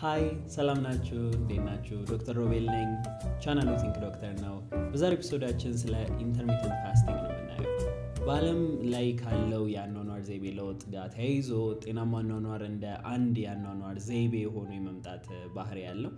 ሀይ ሰላም ናችሁ? እንዴት ናችሁ? ዶክተር ሮቤል ነኝ። ቻናሉ ቲንክ ዶክተር ነው። በዛሬ ኤፒሶዳችን ስለ ኢንተርሚተንት ፋስቲንግ ነው የምናየው። በዓለም ላይ ካለው የአኗኗር ዘይቤ ለውጥ ጋር ተያይዞ ጤናማ አኗኗር እንደ አንድ የአኗኗር ዘይቤ ሆኖ የመምጣት ባህሪ ያለው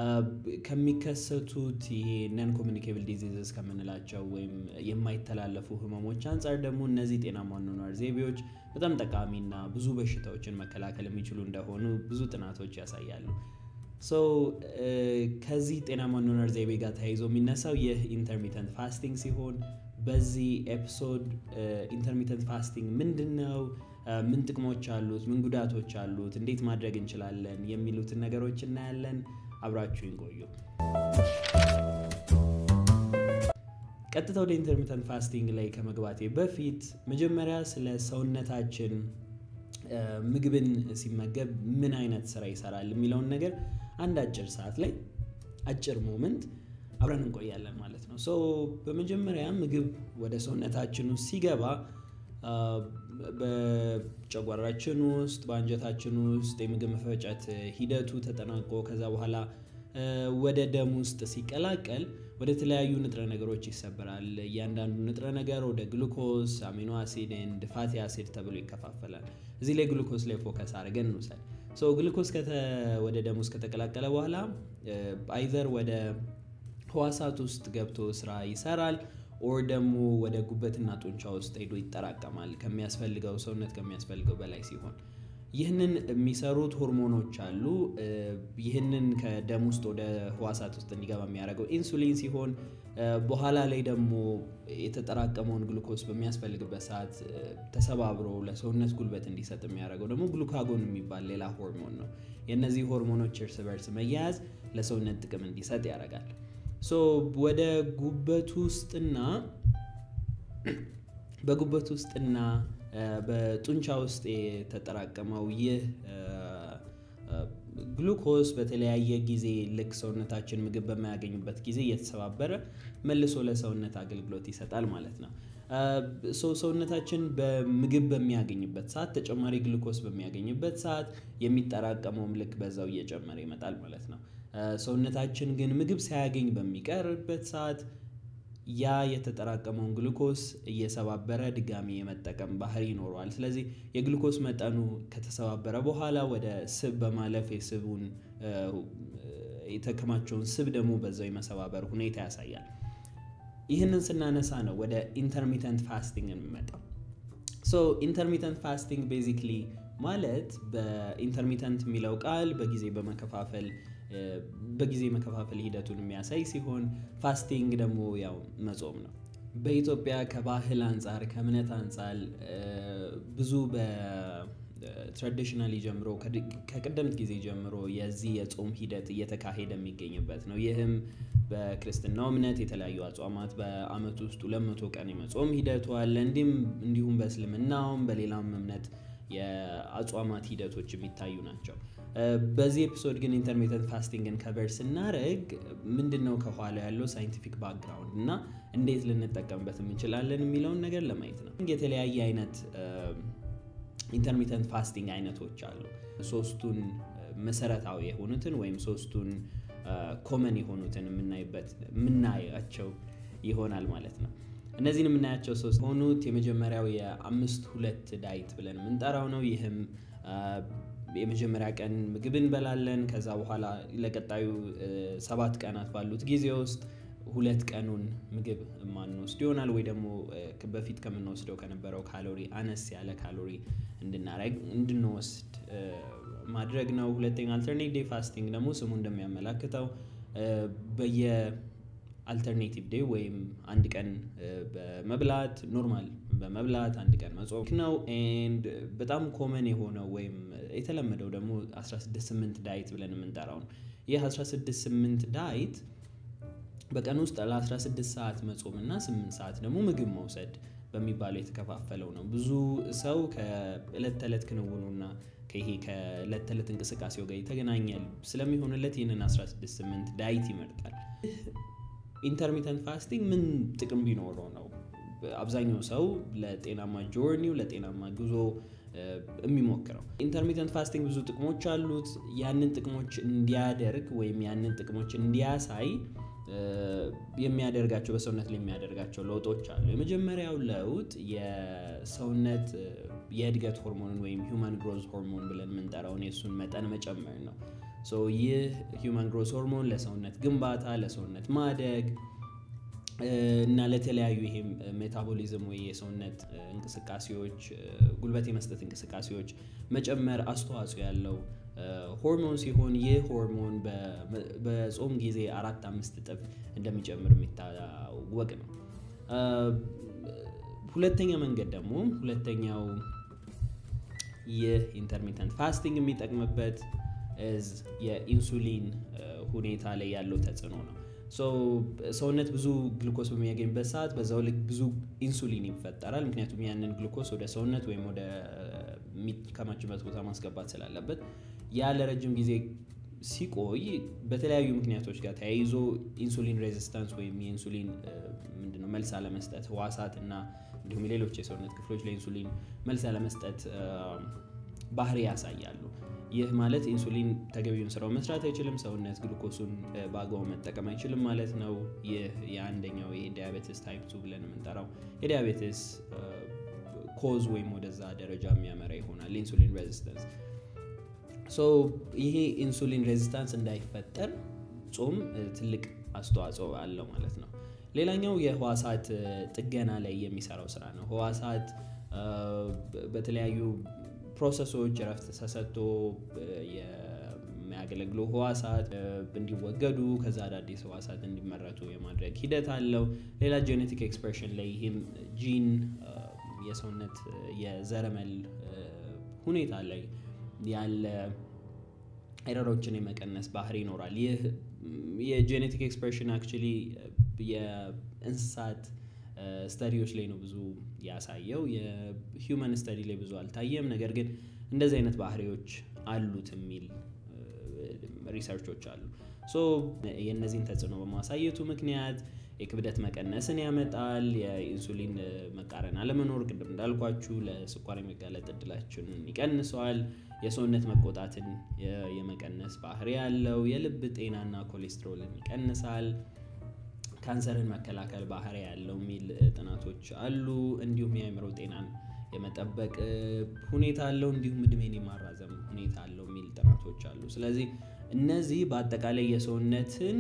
ከሚከሰቱት ይሄ ነን ኮሚኒኬብል ዲዚዝስ ከምንላቸው ወይም የማይተላለፉ ህመሞች አንጻር ደግሞ እነዚህ ጤናማ አኗኗር ዘይቤዎች በጣም ጠቃሚና ብዙ በሽታዎችን መከላከል የሚችሉ እንደሆኑ ብዙ ጥናቶች ያሳያሉ። ሶ ከዚህ ጤናማ አኗኗር ዘይቤ ጋር ተያይዞ የሚነሳው ይህ ኢንተርሚተንት ፋስቲንግ ሲሆን በዚህ ኤፒሶድ ኢንተርሚተንት ፋስቲንግ ምንድን ነው? ምን ጥቅሞች አሉት? ምን ጉዳቶች አሉት? እንዴት ማድረግ እንችላለን? የሚሉትን ነገሮች እናያለን። አብራችሁን ቆዩ። ቀጥታ ወደ ኢንተርሚተንት ፋስቲንግ ላይ ከመግባቴ በፊት መጀመሪያ ስለ ሰውነታችን ምግብን ሲመገብ ምን አይነት ስራ ይሰራል የሚለውን ነገር አንድ አጭር ሰዓት ላይ አጭር ሞመንት አብረን እንቆያለን ማለት ነው። ሶ በመጀመሪያ ምግብ ወደ ሰውነታችን ውስጥ ሲገባ በጨጓራችን ውስጥ በአንጀታችን ውስጥ የምግብ መፈጨት ሂደቱ ተጠናቆ ከዛ በኋላ ወደ ደም ውስጥ ሲቀላቀል ወደ ተለያዩ ንጥረ ነገሮች ይሰበራል። እያንዳንዱ ንጥረ ነገር ወደ ግሉኮስ፣ አሚኖ አሲድ ኤንድ ፋቲ አሲድ ተብሎ ይከፋፈላል። እዚህ ላይ ግሉኮስ ላይ ፎከስ አድርገን እንውሰድ። ሶ ግሉኮስ ወደ ደም ውስጥ ከተቀላቀለ በኋላ አይዘር ወደ ህዋሳት ውስጥ ገብቶ ስራ ይሰራል ኦር ደግሞ ወደ ጉበትና ጡንቻ ውስጥ ሄዶ ይጠራቀማል ከሚያስፈልገው ሰውነት ከሚያስፈልገው በላይ ሲሆን ይህንን የሚሰሩት ሆርሞኖች አሉ። ይህንን ከደም ውስጥ ወደ ህዋሳት ውስጥ እንዲገባ የሚያደርገው ኢንሱሊን ሲሆን በኋላ ላይ ደግሞ የተጠራቀመውን ግሉኮስ በሚያስፈልግበት ሰዓት ተሰባብሮ ለሰውነት ጉልበት እንዲሰጥ የሚያደርገው ደግሞ ግሉካጎን የሚባል ሌላ ሆርሞን ነው። የእነዚህ ሆርሞኖች እርስ በርስ መያያዝ ለሰውነት ጥቅም እንዲሰጥ ያደርጋል። ሶ ወደ ጉበት ውስጥና በጉበት ውስጥና በጡንቻ ውስጥ የተጠራቀመው ይህ ግሉኮስ በተለያየ ጊዜ ልክ ሰውነታችን ምግብ በማያገኝበት ጊዜ እየተሰባበረ መልሶ ለሰውነት አገልግሎት ይሰጣል ማለት ነው። ሰውነታችን በምግብ በሚያገኝበት ሰዓት ተጨማሪ ግሉኮስ በሚያገኝበት ሰዓት የሚጠራቀመውም ልክ በዛው እየጨመረ ይመጣል ማለት ነው። ሰውነታችን ግን ምግብ ሳያገኝ በሚቀርበት ሰዓት ያ የተጠራቀመውን ግሉኮስ እየሰባበረ ድጋሚ የመጠቀም ባህሪ ይኖረዋል። ስለዚህ የግሉኮስ መጠኑ ከተሰባበረ በኋላ ወደ ስብ በማለፍ የስቡን የተከማቸውን ስብ ደግሞ በዛው የመሰባበር ሁኔታ ያሳያል። ይህንን ስናነሳ ነው ወደ ኢንተርሚተንት ፋስቲንግ የሚመጣው። ሶ ኢንተርሚተንት ፋስቲንግ ቤዚክሊ ማለት በኢንተርሚተንት የሚለው ቃል በጊዜ በመከፋፈል በጊዜ መከፋፈል ሂደቱን የሚያሳይ ሲሆን ፋስቲንግ ደግሞ ያው መጾም ነው። በኢትዮጵያ ከባህል አንጻር ከእምነት አንጻር ብዙ በትራዲሽናሊ ጀምሮ ከቀደምት ጊዜ ጀምሮ የዚህ የጾም ሂደት እየተካሄደ የሚገኝበት ነው። ይህም በክርስትናው እምነት የተለያዩ አጽዋማት በዓመት ውስጥ ሁለት መቶ ቀን የመጾም ሂደቱ አለ። እንዲሁም በእስልምናውም በሌላም እምነት የአጽዋማት ሂደቶች የሚታዩ ናቸው። በዚህ ኤፒሶድ ግን ኢንተርሚተንት ፋስቲንግን ከቨር ስናደርግ ምንድን ነው ከኋላ ያለው ሳይንቲፊክ ባክግራውንድ እና እንዴት ልንጠቀምበት እንችላለን የሚለውን ነገር ለማየት ነው። የተለያየ አይነት ኢንተርሚተንት ፋስቲንግ አይነቶች አሉ። ሶስቱን መሰረታዊ የሆኑትን ወይም ሶስቱን ኮመን የሆኑትን የምናይበት የምናያቸው ይሆናል ማለት ነው። እነዚህን የምናያቸው ሶስት የሆኑት የመጀመሪያው የአምስት ሁለት ዳይት ብለን የምንጠራው ነው። ይህም የመጀመሪያ ቀን ምግብ እንበላለን። ከዛ በኋላ ለቀጣዩ ሰባት ቀናት ባሉት ጊዜ ውስጥ ሁለት ቀኑን ምግብ የማንወስድ ይሆናል ወይ ደግሞ በፊት ከምንወስደው ከነበረው ካሎሪ አነስ ያለ ካሎሪ እንድናረግ እንድንወስድ ማድረግ ነው። ሁለተኛ አልተርኔት ዴይ ፋስቲንግ ደግሞ ስሙ እንደሚያመላክተው በየ አልተርኔቲቭ ዴይ ወይም አንድ ቀን በመብላት ኖርማል በመብላት አንድ ቀን መጾም ነው። ኤንድ በጣም ኮመን የሆነው ወይም የተለመደው ደግሞ 168 ዳይት ብለን የምንጠራው ነው። ይህ 168 ዳይት በቀን ውስጥ ለ16 ሰዓት መጾም እና 8 ሰዓት ደግሞ ምግብ መውሰድ በሚባለው የተከፋፈለው ነው። ብዙ ሰው ከእለት ተዕለት ክንውኑና ይሄ ከእለት ተዕለት እንቅስቃሴው ጋር የተገናኘ ስለሚሆንለት ይህንን 168 ዳይት ይመርጣል። ኢንተርሚተንት ፋስቲንግ ምን ጥቅም ቢኖረው ነው? አብዛኛው ሰው ለጤናማ ጆርኒው ለጤናማ ጉዞ የሚሞክረው። ኢንተርሚተንት ፋስቲንግ ብዙ ጥቅሞች አሉት። ያንን ጥቅሞች እንዲያደርግ ወይም ያንን ጥቅሞች እንዲያሳይ የሚያደርጋቸው በሰውነት ላይ የሚያደርጋቸው ለውጦች አሉ። የመጀመሪያው ለውጥ የሰውነት የእድገት ሆርሞንን ወይም ሂውማን ግሮዝ ሆርሞን ብለን የምንጠራውን የእሱን መጠን መጨመር ነው። ይህ ሂውማን ግሮዝ ሆርሞን ለሰውነት ግንባታ፣ ለሰውነት ማደግ እና ለተለያዩ ይሄም ሜታቦሊዝም ወይ የሰውነት እንቅስቃሴዎች ጉልበት የመስጠት እንቅስቃሴዎች መጨመር አስተዋጽኦ ያለው ሆርሞን ሲሆን ይህ ሆርሞን በጾም ጊዜ አራት አምስት እጥፍ እንደሚጨምር የሚታወቅ ነው። ሁለተኛ መንገድ ደግሞ ሁለተኛው ይህ ኢንተርሚተንት ፋስቲንግ የሚጠቅምበት የኢንሱሊን ሁኔታ ላይ ያለው ተጽዕኖ ነው። ሰውነት ብዙ ግሉኮስ በሚያገኝበት ሰዓት በዛው ልክ ብዙ ኢንሱሊን ይፈጠራል። ምክንያቱም ያንን ግሉኮስ ወደ ሰውነት ወይም ወደ የሚከማችበት ቦታ ማስገባት ስላለበት ያ ለረጅም ጊዜ ሲቆይ በተለያዩ ምክንያቶች ጋር ተያይዞ ኢንሱሊን ሬዚስታንስ ወይም የኢንሱሊን ምንድነው መልስ አለመስጠት ህዋሳት እና እንዲሁም ሌሎች የሰውነት ክፍሎች ለኢንሱሊን መልስ አለመስጠት ባህሪ ያሳያሉ። ይህ ማለት ኢንሱሊን ተገቢውን ስራው መስራት አይችልም፣ ሰውነት ግሉኮሱን በአግባቡ መጠቀም አይችልም ማለት ነው። ይህ የአንደኛው የዲያቤትስ ታይፕ ቱ ብለን የምንጠራው የዲያቤትስ ኮዝ ወይም ወደዛ ደረጃ የሚያመራ ይሆናል ኢንሱሊን ሬዚስተንስ። ይሄ ኢንሱሊን ሬዚስታንስ እንዳይፈጠር ጾም ትልቅ አስተዋጽኦ አለው ማለት ነው። ሌላኛው የህዋሳት ጥገና ላይ የሚሰራው ስራ ነው። ህዋሳት በተለያዩ ፕሮሰሶች እረፍት ተሰጥቶ የሚያገለግሉ ህዋሳት እንዲወገዱ ከዛ አዳዲስ ህዋሳት እንዲመረቱ የማድረግ ሂደት አለው። ሌላ ጄኔቲክ ኤክስፕሬሽን ላይ ይህም ጂን የሰውነት የዘረመል ሁኔታ ላይ ያለ ኤረሮችን የመቀነስ ባህሪ ይኖራል። ይህ የጄኔቲክ ኤክስፕሬሽን አክቹዋሊ የእንስሳት ስተዲዎች ላይ ነው ብዙ ያሳየው። የሂውመን ስተዲ ላይ ብዙ አልታየም። ነገር ግን እንደዚህ አይነት ባህሪዎች አሉት የሚል ሪሰርቾች አሉ። ሶ የእነዚህን ተጽዕኖ በማሳየቱ ምክንያት የክብደት መቀነስን ያመጣል። የኢንሱሊን መቃረን አለመኖር ቅድም እንዳልኳችሁ ለስኳር የመጋለጥ እድላችንን ይቀንሰዋል። የሰውነት መቆጣትን የመቀነስ ባህሪ ያለው፣ የልብ ጤናና ኮሌስትሮልን ይቀንሳል። ካንሰርን መከላከል ባህሪ ያለው የሚል ጥናቶች አሉ። እንዲሁም የአእምሮ ጤናን የመጠበቅ ሁኔታ አለው። እንዲሁም እድሜን የማራዘም ሁኔታ አለው የሚል ጥናቶች አሉ። ስለዚህ እነዚህ በአጠቃላይ የሰውነትን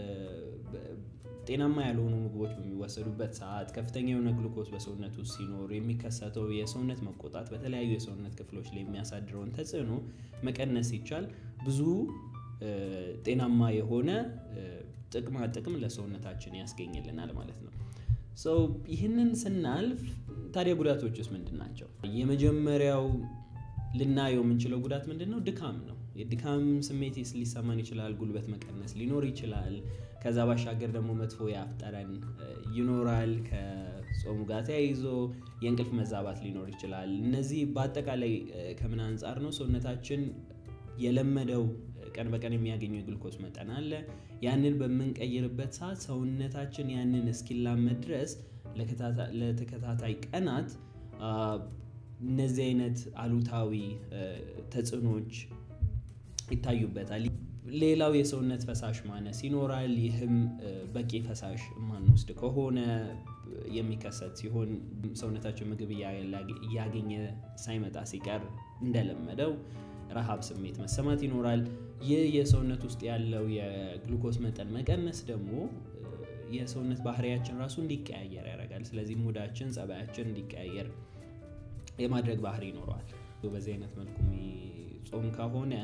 ጤናማ ያልሆኑ ምግቦች በሚወሰዱበት ሰዓት ከፍተኛ የሆነ ግሉኮስ በሰውነት ውስጥ ሲኖር የሚከሰተው የሰውነት መቆጣት በተለያዩ የሰውነት ክፍሎች ላይ የሚያሳድረውን ተጽዕኖ መቀነስ ሲቻል ብዙ ጤናማ የሆነ ጥቅማ ጥቅም ለሰውነታችን ያስገኝልናል ማለት ነው። ሰው ይህንን ስናልፍ ታዲያ ጉዳቶች ውስጥ ምንድን ናቸው? የመጀመሪያው ልናየው የምንችለው ጉዳት ምንድን ነው? ድካም ነው። የድካም ስሜት ሊሰማን ይችላል። ጉልበት መቀነስ ሊኖር ይችላል። ከዛ ባሻገር ደግሞ መጥፎ የአፍ ጠረን ይኖራል። ከጾሙ ጋር ተያይዞ የእንቅልፍ መዛባት ሊኖር ይችላል። እነዚህ በአጠቃላይ ከምን አንጻር ነው? ሰውነታችን የለመደው ቀን በቀን የሚያገኘው የግሉኮስ መጠን አለ። ያንን በምንቀይርበት ሰዓት ሰውነታችን ያንን እስኪላመድ ድረስ ለተከታታይ ቀናት እነዚህ አይነት አሉታዊ ተጽዕኖች ይታዩበታል። ሌላው የሰውነት ፈሳሽ ማነስ ይኖራል። ይህም በቂ ፈሳሽ የማንወስድ ከሆነ የሚከሰት ሲሆን ሰውነታችን ምግብ እያገኘ ሳይመጣ ሲቀር እንደለመደው ረሃብ ስሜት መሰማት ይኖራል። ይህ የሰውነት ውስጥ ያለው የግሉኮስ መጠን መቀነስ ደግሞ የሰውነት ባህሪያችን ራሱ እንዲቀያየር ያደርጋል። ስለዚህ ሙዳችን፣ ጸባያችን እንዲቀያየር የማድረግ ባህሪ ይኖረዋል። በዚህ አይነት መልኩ ጾም ከሆነ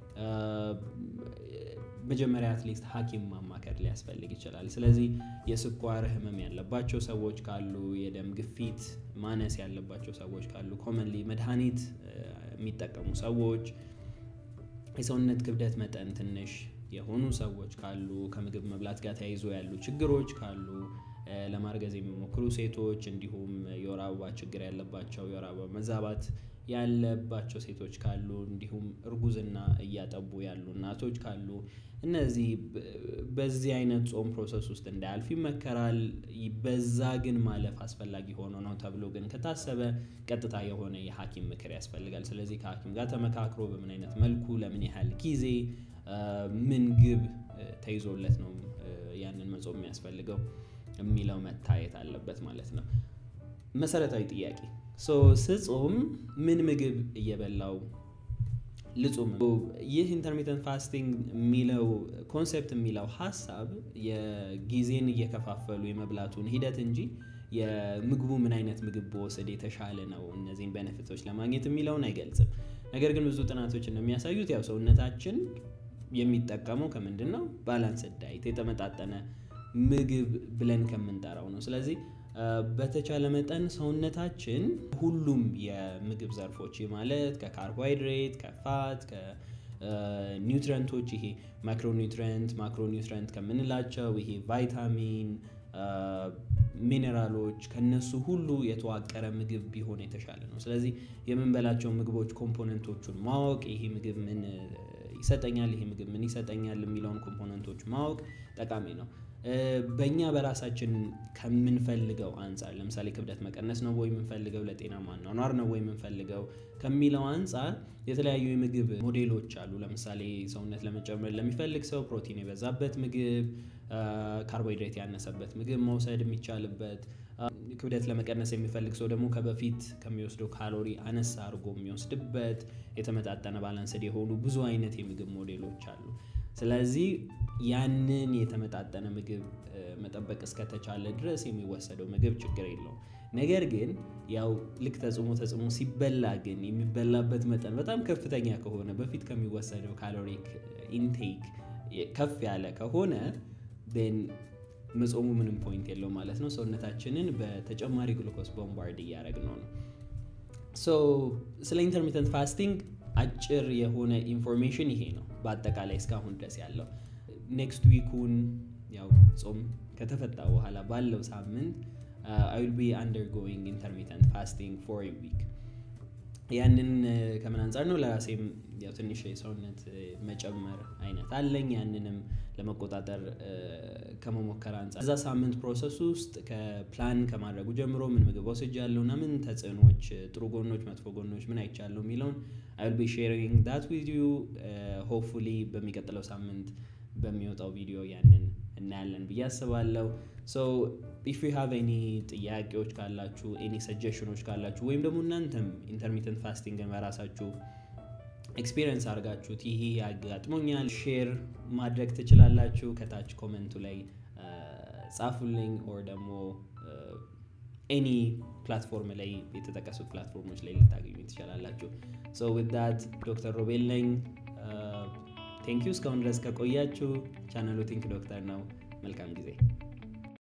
መጀመሪያ አትሊስት ሐኪም ማማከር ሊያስፈልግ ይችላል። ስለዚህ የስኳር ህመም ያለባቸው ሰዎች ካሉ፣ የደም ግፊት ማነስ ያለባቸው ሰዎች ካሉ፣ ኮመንሊ መድኃኒት የሚጠቀሙ ሰዎች፣ የሰውነት ክብደት መጠን ትንሽ የሆኑ ሰዎች ካሉ፣ ከምግብ መብላት ጋር ተያይዞ ያሉ ችግሮች ካሉ፣ ለማርገዝ የሚሞክሩ ሴቶች እንዲሁም የወር አበባ ችግር ያለባቸው የወር አበባ መዛባት ያለባቸው ሴቶች ካሉ እንዲሁም እርጉዝና እያጠቡ ያሉ እናቶች ካሉ እነዚህ በዚህ አይነት ጾም ፕሮሰስ ውስጥ እንዳያልፍ ይመከራል። በዛ ግን ማለፍ አስፈላጊ ሆኖ ነው ተብሎ ግን ከታሰበ ቀጥታ የሆነ የሐኪም ምክር ያስፈልጋል። ስለዚህ ከሐኪም ጋር ተመካክሮ በምን አይነት መልኩ ለምን ያህል ጊዜ ምን ግብ ተይዞለት ነው ያንን መጾም የሚያስፈልገው የሚለው መታየት አለበት ማለት ነው። መሰረታዊ ጥያቄ ሶ ስጾም ምን ምግብ እየበላው ልጹም? ይህ ኢንተርሚተንት ፋስቲንግ የሚለው ኮንሴፕት የሚለው ሀሳብ የጊዜን እየከፋፈሉ የመብላቱን ሂደት እንጂ የምግቡ ምን አይነት ምግብ በወሰድ የተሻለ ነው እነዚህን ቤኔፊቶች ለማግኘት የሚለውን አይገልጽም። ነገር ግን ብዙ ጥናቶች እንደሚያሳዩት ያው ሰውነታችን የሚጠቀመው ከምንድን ነው? ባላንስድ ዳይት የተመጣጠነ ምግብ ብለን ከምንጠራው ነው። ስለዚህ በተቻለ መጠን ሰውነታችን ሁሉም የምግብ ዘርፎች ማለት ከካርቦሃይድሬት፣ ከፋት፣ ከኒውትረንቶች ይሄ ማክሮኒውትረንት ማክሮኒውትረንት ከምንላቸው ይሄ ቫይታሚን ሚኔራሎች ከነሱ ሁሉ የተዋቀረ ምግብ ቢሆን የተሻለ ነው። ስለዚህ የምንበላቸው ምግቦች ኮምፖነንቶቹን ማወቅ ይሄ ምግብ ምን ይሰጠኛል፣ ይሄ ምግብ ምን ይሰጠኛል የሚለውን ኮምፖነንቶች ማወቅ ጠቃሚ ነው። በእኛ በራሳችን ከምንፈልገው አንጻር ለምሳሌ ክብደት መቀነስ ነው ወይ የምንፈልገው፣ ለጤናማ አኗኗር ነው ወይ የምንፈልገው ከሚለው አንጻር የተለያዩ የምግብ ሞዴሎች አሉ። ለምሳሌ ሰውነት ለመጨመር ለሚፈልግ ሰው ፕሮቲን የበዛበት ምግብ፣ ካርቦሃይድሬት ያነሰበት ምግብ መውሰድ የሚቻልበት፣ ክብደት ለመቀነስ የሚፈልግ ሰው ደግሞ ከበፊት ከሚወስደው ካሎሪ አነሳ አድርጎ የሚወስድበት የተመጣጠነ ባላንስድ የሆኑ ብዙ አይነት የምግብ ሞዴሎች አሉ። ስለዚህ ያንን የተመጣጠነ ምግብ መጠበቅ እስከተቻለ ድረስ የሚወሰደው ምግብ ችግር የለውም። ነገር ግን ያው ልክ ተጽዕኖ ተጽዕኖ ሲበላ ግን የሚበላበት መጠን በጣም ከፍተኛ ከሆነ በፊት ከሚወሰደው ካሎሪክ ኢንቴክ ከፍ ያለ ከሆነ ን መጾሙ ምንም ፖይንት የለው ማለት ነው። ሰውነታችንን በተጨማሪ ግሉኮስ ቦምባርድ እያደረግነው ነው። ሶ ስለ ኢንተርሚተንት ፋስቲንግ አጭር የሆነ ኢንፎርሜሽን ይሄ ነው በአጠቃላይ እስካሁን ድረስ ያለው። ኔክስት ዊኩን ያው ጾም ከተፈታ በኋላ ባለው ሳምንት አይ ዊል ቢ አንደርጎይንግ ኢንተርሚተንት ፋስቲንግ ፎር ኤ ዊክ። ያንን ከምን አንጻር ነው? ለራሴም ያው ትንሽ የሰውነት መጨመር አይነት አለኝ። ያንንም ለመቆጣጠር ከመሞከር አንጻር እዛ ሳምንት ፕሮሰስ ውስጥ ከፕላን ከማድረጉ ጀምሮ ምን ምግብ ወስጃለሁ እና ምን ተጽዕኖች፣ ጥሩ ጎኖች፣ መጥፎ ጎኖች ምን አይቻለሁ የሚለውን አይ ዊል ቢ ሼሪንግ ዳት ዊዝ ዩ ሆፕፉሊ በሚቀጥለው ሳምንት በሚወጣው ቪዲዮ ያንን እናያለን ብዬ አስባለሁ። ሶ ኢፍ ዩ ሃቭ ኤኒ ጥያቄዎች ካላችሁ ኤኒ ሰጀሽኖች ካላችሁ ወይም ደግሞ እናንተም ኢንተርሚተንት ፋስቲንግን በራሳችሁ ኤክስፒሪየንስ አድርጋችሁት ይሄ ያጋጥሞኛል ሼር ማድረግ ትችላላችሁ። ከታች ኮመንቱ ላይ ጻፉልኝ። ኦር ደግሞ ኤኒ ፕላትፎርም ላይ የተጠቀሱት ፕላትፎርሞች ላይ ልታገኙ ትችላላችሁ። ሶ ዊዝ ዳት ዶክተር ሮቤል ነኝ። ቴንኪዩ እስካሁን ድረስ ከቆያችሁ። ቻናሉ ቲንክ ዶክተር ነው። መልካም ጊዜ